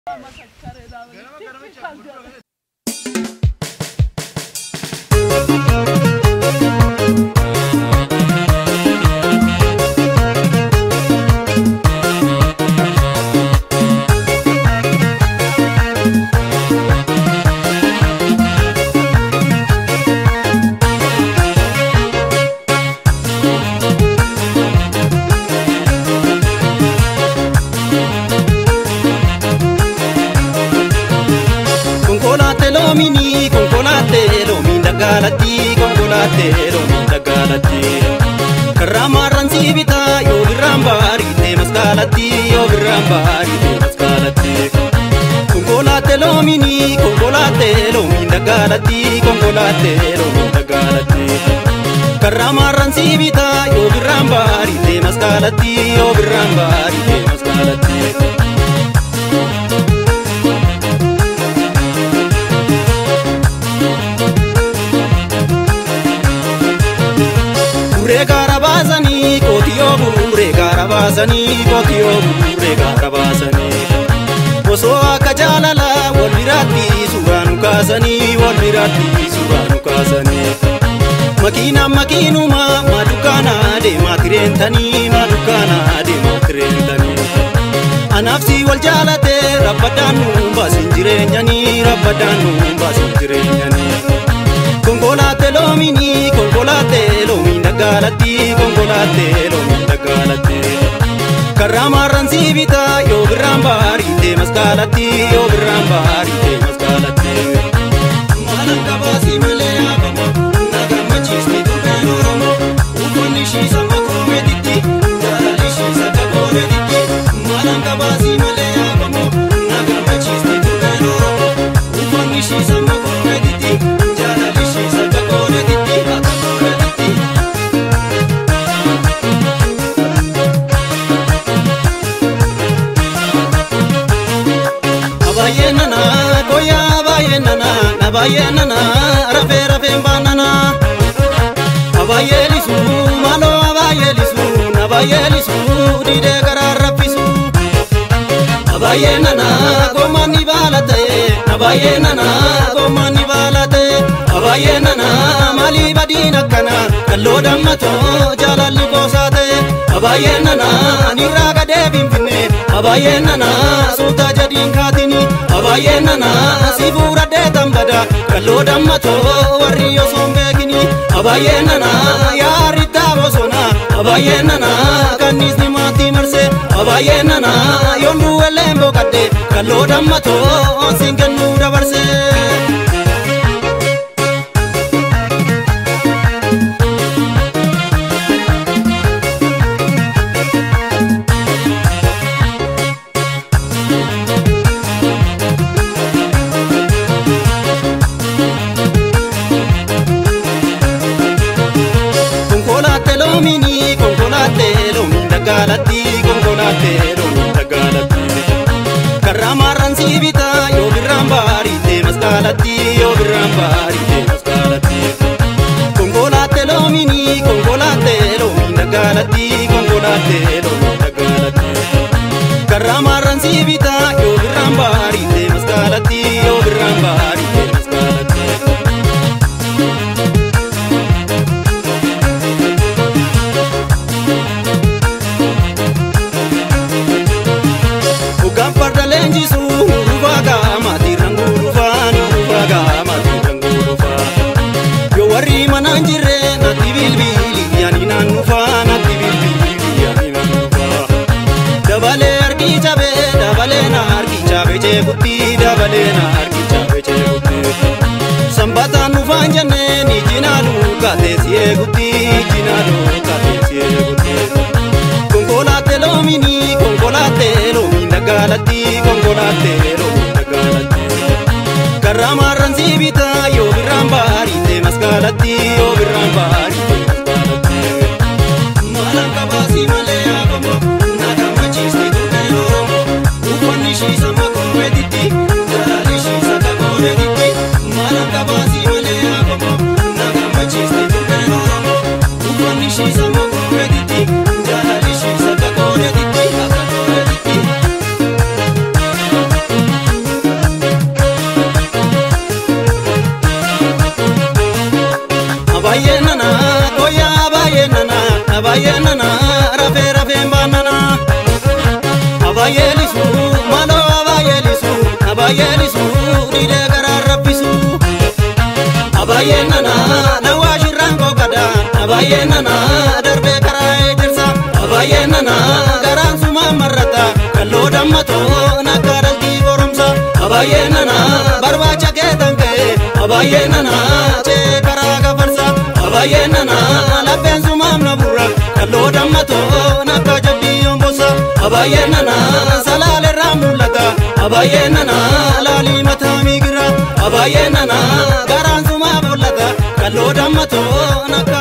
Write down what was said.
Konkolaattee loomini konkolaattee loomiin dagaalatti konkolaattee loomiin dagaalatti. Karraa maarraan si bitaa yoo birraan baariitee maskaalatti yoo birraan baariitee maskaalatti. Konkolaattee loomini konkolaattee loomiin dagaalatti konkolaattee loomiin dagaalatti. Karraa maarraan si bitaa yoo birraan baariitee maskaalatti yoo birraan baariitee maskaalatti. Burree gaara baasanii qotiyyoo burree gaara baasanii qotiyyoo burree gaara baasanii. Osoo akka jaalala wal biraatti suuraa nu kaasanii wal biraatti suuraa nu kaasanii. Makiinaan makiinuma maadukaana deemaa tireentanii maadukaana deemaa tireentanii. Anaafsi wal jaalate rabbadaan nu baasin jireenyanii rabbadaan nu baasin jireenyanii. Konkolaattee loomini konkolaattee loomiin dagaalatti konkolaattee loomiin dagaalatti. Karraa maarraan si bitaa yoo birraan baariitee maskaalatti yoo birraan baariitee maskaalatti. Maalaan qabaasii malee haafama na gammachiisni turbeen Oromoo uffanni shiisa makoo meetitti jaalalli shiisa kakoo meetitti. Maalaan qabaasii malee haafama na gammachiisni turbeen Oromoo uffanni shiisa makoo meetitti jaalalli shiisa kakoo meetitti kakoo meetitti. Abaayee nana koya abaayee nana abaayee nana rafee rafee baanana. Abaayee lisu maaloo abaayee lisu abaayee lisu didee garaa raffisu. Abaayee nana goomaan ni baalate abaayee nana goomaan ni baalate. Abaayee nana maalii badiin akkana kalloo dammatoo jaalalli goosaate. Abaayee nana anirraa gadee finfinne abaayee nana suutaa jadiin kaatini. Abaayee nana si fuudhadhee tambada kalloo dammatoo warri osoo hin beekini. Abaayee nana yaarittaa bosona abaayee nana kanniisni maatii marse. Abaayee nana yoon duwwelleen boqadde kalloo dammatoo siin kennuu dabarse. Konkolaattee loomini konkolaattee loomiin dagaalatti konkolaattee loomiin dagaalatti. Karraa maarraan si bitaa yoo birraan baariitee maskaalatti yoo birraan baariitee maskaalatti. Konkolaattee loomini konkolaattee loomiin dagaalatti konkolaattee loomiin dagaalatti. Karraa maarraan si bitaa yoo birraan baariitee maskaalatti yoo birraan baariitee maskaalatti. Dhugaan farda leenjisu nurufaa qaamaati rangurufaa nurufaa qaamaati rangurufaa. Yoo warri mana hin jirre natti bilbili yaani naannufaa natti bilbili yaani naannufaa. Dabalee harki cabee dabalee na harki cabee jeegutti dabalee na harki cabee jeegutti. Sanbataan dhufaan jennee ni jinaa dhugaatee si eegutti jinaa dhugaatee si eegutti. Konkolaattee loomini konkolaattee loomiin dagaalatti konkolaattee loomiin dagaalatti. Karraa maarraan si bitaa yoo birraan baariitee maskaalatti yoo birraan baariitee maskaalatti. Maalaan qabaasii malee haafama na gammachiisni turbeen Oromoo uffanni shiisa makoo meetitti jaalalli shiisa kakoo meetitti. Maalaan qabaasii malee haafama na gammachiisni turbeen Oromoo uffanni shiisa makoo meetitti jaalalli shiisa kakoo meetitti kakoo meetitti. abaayeen nana rafee rafeen baanana abaayelisu maaloo abaayelisu abaayelisu dhiidee garaan rabbisu abaayeen nana nawaa shirraan kookada abaayeen nana darbee karaa eedirsa abaayeen nana garaan sumaa marrata kalloo dammatoo nakkaa dalgii goromsa abaayeen nana barbaacha keetan ka'e abaayeen nana cee karaa gafarsa abaayeen nana lapheen sumaam na burra kalloo dammatoo nakkaa jabbii yombosa abaayeen nana salaalerraa mul'ata abaayeen nana laalii mataa miigira abaayeen nana garaan sumaa bollata kalloo dammatoo nakkaa